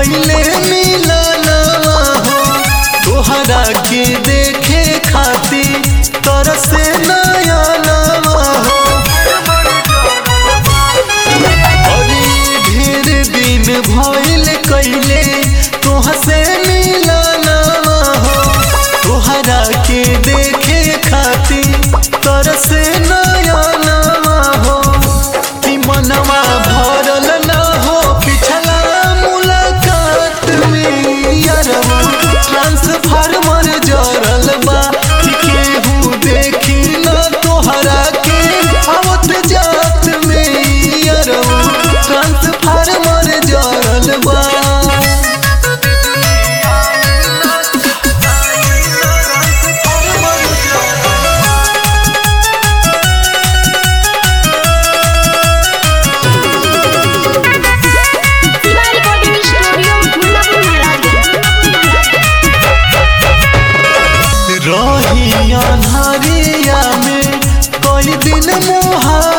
कैले मिलनवा हो तोहरा के देखे खातिर तरसे नयनवा हो अरे ढेर दिन भइल कैले तोहसे मिलनवा हो तोहरा के देखे खातिर तरसे नयनवा हो कि मनवा भरल न हो पिछला मुलाकात में यारवा ट्रांसफार्मर जरल बा कि केहू देखी न तोहरा के आवत जात में यारवा ट्रांसफार्मर जरल बा शिवा रिकॉर्डिंग स्टूडियो मुल्लापुर रही अन्हरिया में कई दिन मुहा